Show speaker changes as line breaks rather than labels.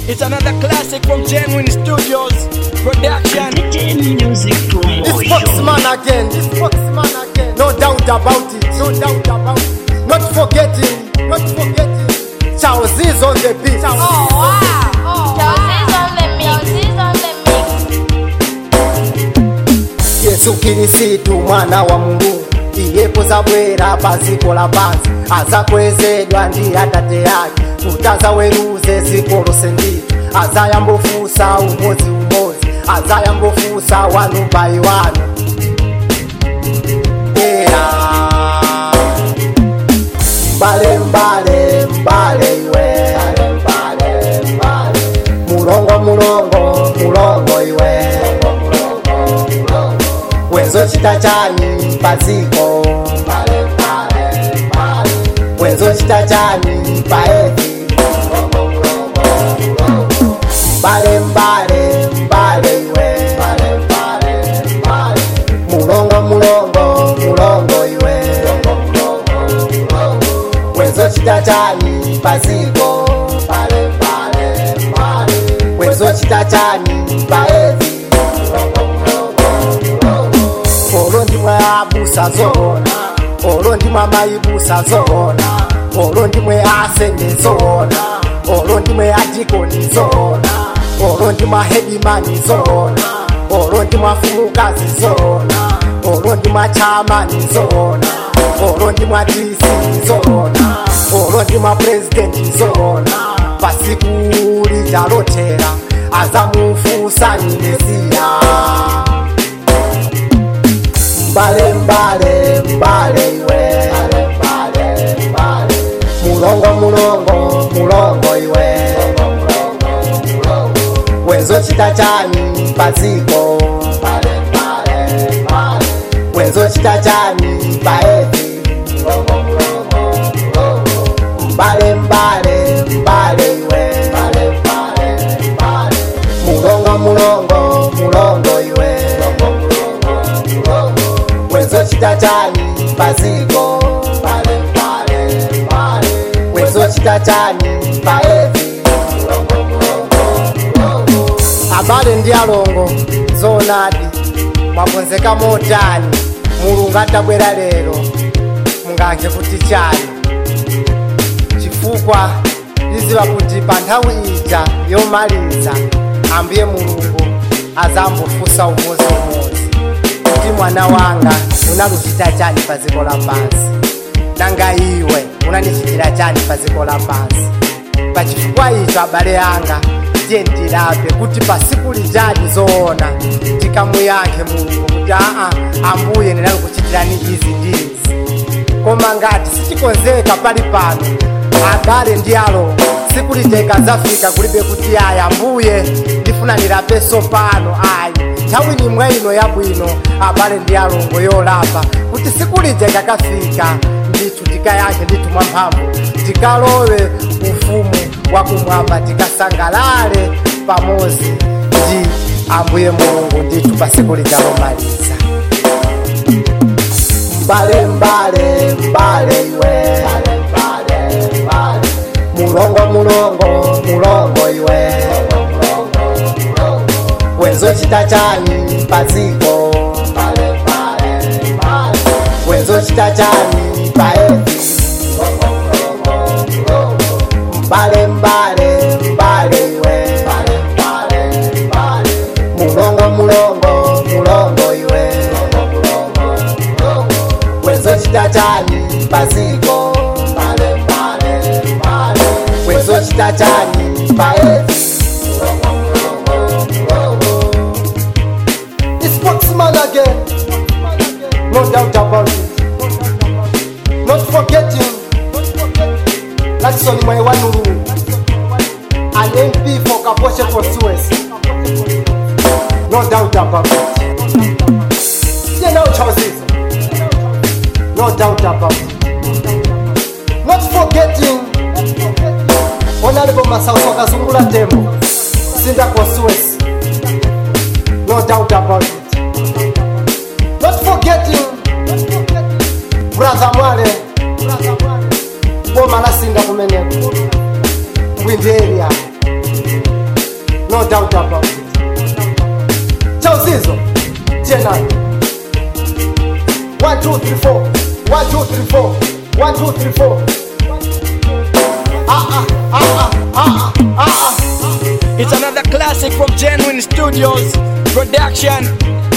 It's another classic from Genuine Studios Production.
Music
This
promotion.
spokesman again, this spokesman again. No doubt about it, no doubt about it. Not forgetting, not forgetting. Charles is on the beat.
Oh, wow. Chelsea on the mix. Chelsea on the mix.
Yesu Kirisitu mwana wa Mungu iyepo zabwera paziko la pansi azakwezedwa ndi atate yake kuti azaweruze ziko lose nditu azayambofusa umodzi umodzi azayambofusa wanu bai wanu era mbale mbale mbale iwe mulongo mulongo mulongo iwe wenzo chita chani paziko wenzo chita chani paevi mbale mbale mbale iwe mulongo mulongo mulongo iwe wenzo chita chani paziko wenzo chita chani paevi olo ndimwe abusa zoona olo ndimwe amaibusa zoona olo ndimwe asenge zoona olo ndimwe adikoni zoona olo ndimwe ahedimani zoona olo ndimwe afumukazi zoona olo ndimwe achamani zoona olo ndimwe adisi zoona olo ndimwe apurezidenti zoona pasiku lijalotera azamufusani mesiya mbale mbale mbale iwe mulongo mulongo mulongo iwe wenzo chita chani paziko wenzo chita chani paevi mbale mbale mbale iwe mulongo mulongo mulongo iwe wenzo chita chani paziko wenzo chita chani paevi abale ndi alongo zoonadi mwakonzeka motani mulungu atabwera lero mungankhe kuti chani chifukwa liziva kuti pa nthawi ija yomaliza ambuye mulungu azambofusa umodzi-umodzi kuti mwana wanga unaluchita chani pa dziko lapansi nanga iwe unanichitira chani pa dziko lapansi pachifukwa icho abale anga tiye ndilape kuti pasiku lijali zoona tikamuyankhe mulungu kuti aa ambuye ndinalukuchitirani izi ndi izi koma ngati sitikonzeka pali pano abale ndi alo siku liteka zafika kulibe kuti ayi ambuye ndifuna ndilapenso pano ayi nthawi nimwe ino yabwino abale ndi alongo yolapa kuti siku lija ikakafika ndithu tikayankhe ndithu mwamphamvu tikalowe ufumu wakumwamba tikasangalale pamodzi ndi ambuye mulungu ndithu pa siku lija lomaliza mbale mbale mbale iwe mulongo mulongo mulongo iwe wenzo chita chani paziko wenzo chita chani paevi mbale mbale mbale iwe mulongo mulongo mulongo iwe wenzo chita chani paziko wenzo chita chani paevi The spokesman again. No doubt about it. Not forgetting. Lakson Mwewanuru. An MP for Kaposhe constituency. No doubt about it. You know choices. No doubt about it. Not forgetting. Honorable Masauso Kazungula Tembo. Sinda constituency. No doubt about it. Not forgetting brother Mwale boma lasinda kumeneko bwindi area no doubt about it chauzizo chenani 1 2 3 4 1 2 3 4 1 2 3 4 ah ah ah ah ah ah ah
It's another classic from Genuine Studios Production.